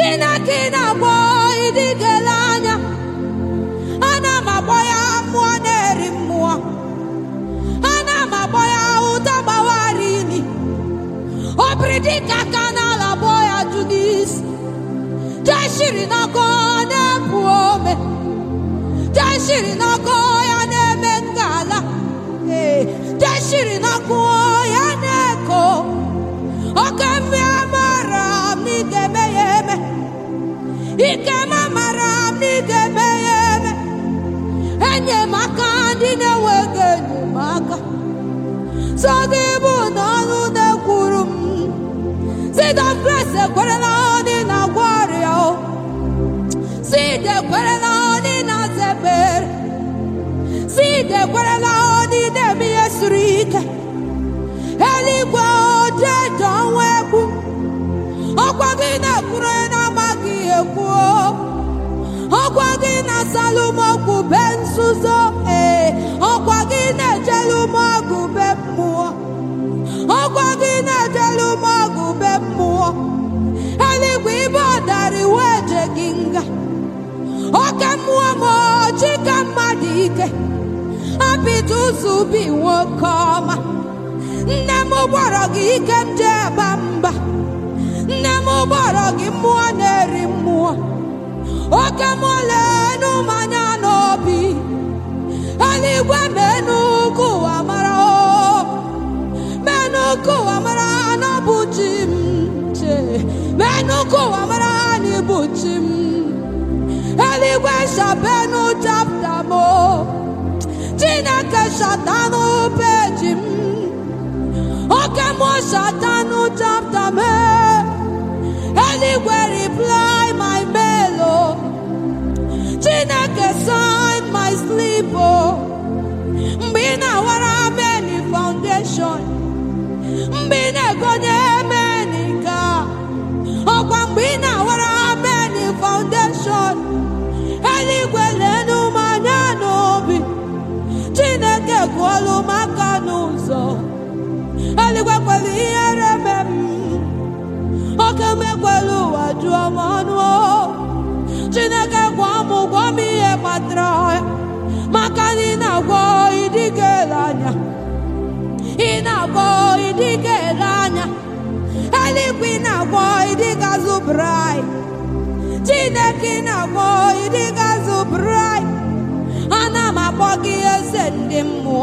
chineke na-akpọ ịdịgele anya ana m akpọ ya mmụọ na-eri mmụọ ana m akpọ ya ụta gbawara ili obridika ka n'ala kpọ ya judis jeshiri n'ọkụ na-epu ome jeshiri n'ọkụ ya na-eme ngala ee jeshiri n'ọkụ ya na-eko oke mmiri mara m n'ike eme ya eme ike m mara m n'ike eme ya eme enyemaka ndị na-enweghị enyemaka so gị bụ na ọnụ na-ekwuru m Seed of grace ekwerela ndị na-agwọ ọrịa o Seed ekwerela ndị na-aza ekpere Seed ekwerela ndị na-eme ihe siri ike eluigwe ojeje ọnwa egwu ọkwa gị na-ekwuru na-amaghị ekwu ọkwa gị na-asalụ m ọgwụ be nzuzo ee ọkwa gị na-ejelu m ọgwụ be mmụọ ọkwa gị na-ejelu m ọgwụ be mmụọ eluigwe ibe ọdara iwe eje gị nga oke mmụọ m ọchị ka mmadụ ike apịta ụzọ ubi nwoke ọma nne m gbọrọ gị ike m jee gba mba nne m gbọrọ gị mmụọ na-eri mmụọ oke mmụọ lenu mmanya n'obi eluigwe menu ka ụwa mara o menu ka ụwa mara na ọ bụ chi m che menu ka ụwa mara na ịbụ chi m eluigwe shabenu chapta m o. chineke shatanụ peji m oke mmụọ shatanụ chapta m e. eluigwe reply my mail o chineke sign my sleep o mgbe ị na-awara meni foundation mgbe ị na-egonye meni ka ọkwa mgbe ị na-awara meni foundation eluigwe lenu m anya n'obi chineke kwuolu m aka n'ụzọ eluigwe kwelu ihere me m oke mekwelu ụwa jụọ m ọnụ o. chineke gwa m gwa m ihe kpatara ya maka na ị na-agwọ ịdịgele anya ị na-agwọ ịdịgele anya eluigwe ị na-agwọ ịdịgazụ brai chineke ị na-agwọ ịdịgazụ brai ana m akpọ gị eze ndị mmụọ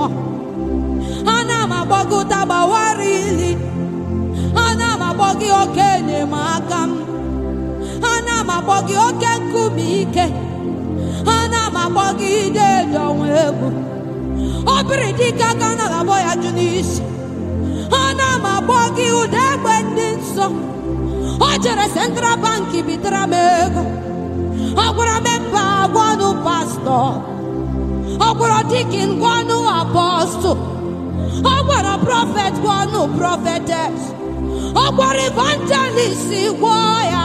ana m akpọ gị ụtagbawara ili ana m akpọ gị oke enyemaka m ana m akpọ gị oke nkume ike ana m akpọ gị ide ọnwa egwu obiri dike aka na abọ ya jụ n'isi ana m akpọ gị ụda egbe ndị nsọ o jere central bank bitara m ego ọ gwara m mba gwanụ pastọ ọ gwara dikin gwanụ apọstụl ọ gwara prọfet gwanụ prọfetes ọ gwara evangelist gwọọ ya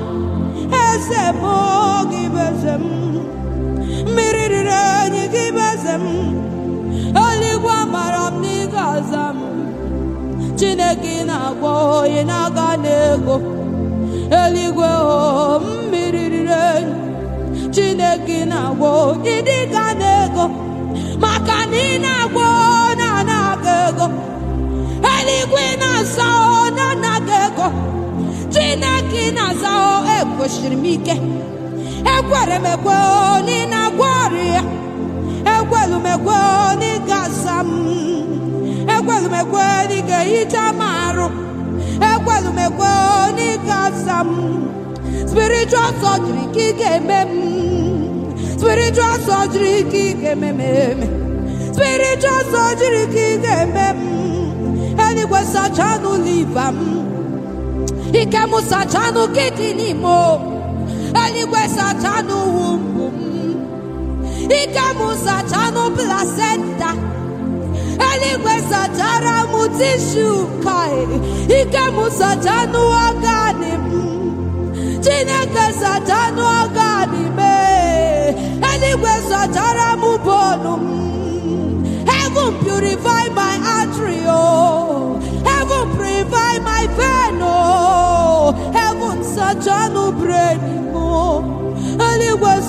eze m gị bụ eze m mmiri riri enyi gị bụ eze m eluigwe amara m n'ịga aza m chineke ị na-agwọ onye na-aga n'ego eluigwe o mmiri riri enyi chineke ị na-agwọ ịdịga n'ego maka na ị na-agwọ na anaga ego eluigwe ị na-asa o na anaga ego chineke ị na-aza o ekwesịrị m ike ekwere m ekwe o na ị na-agwọ ọrịa ekwelu m ekwe o na ị ga-asa m ekwelu m ekwe na ị ga-ehicha m arụ ekwelu m ekwe o na ị ga-asa m spiritual surgery ka ị ga-eme m spiritual surgery ka ị ga-eme m eme spiritual surgery ka ị ga-eme m eluigwe sachanụ liva m ike m sachanụ kidney m o. eluigwe sachanụ wumbu m ike m sachanụ placenta eluigwe sachara m tishu kai ike m sachanụ ọgani m chineke sachanụ ọgani m ee. eluigwe sachara m bonu m heaven purify my artery oh heaven purify my vein oh heaven sachanụ brain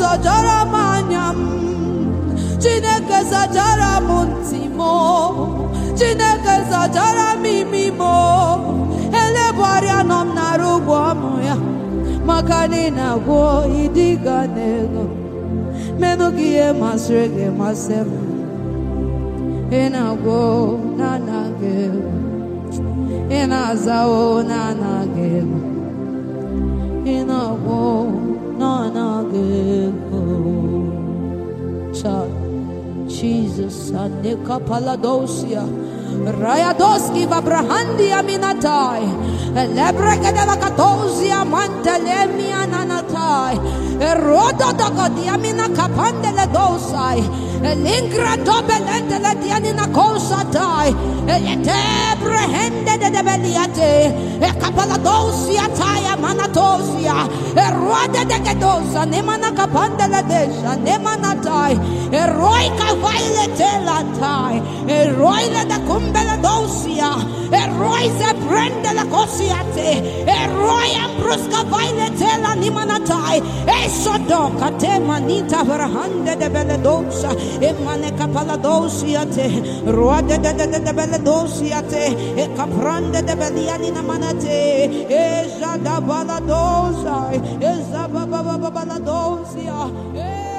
zachara m anya m chineke zachara m ntị m chineke zachara m imi m elebụgharịa nọ m nara ụgwọ ọmụ ya maka na ị na-agwọ ịdịga n'ego menụ gị ihe masịrị gị masị m ị na-agwọ na anaghị ego ị na-azawo na anaghị ego ị na-agwọ na anaghị ego Child. Jesus, Anika Paladosia, Rayadoski Vabrahandi Aminatai, Lebrega de la Catosia, Mantelemia Nanatai, Rodo Dogodiamina Capandele Dosai, Lingra Dobelente la Dianina Cosatai, Etebrehende de Beliate, E Capaladosia Taya Manatosia, E Rode de Gedosa, Nemana Capandele Desha, Nemanatai, E Roica Vailete Latai, E Roile de Cumbele Dosia, E Roise Prende la Cosiate, E Roy Ambrusca Vailete la Nimanatai, E Sodoca Te Manita Verhande de Beledosa, E Maneca Paladosiate, Rode de de Beledosiate, E Caprande de Belianina Manate, E Jada Baladosa, E Zababa Baladosia, E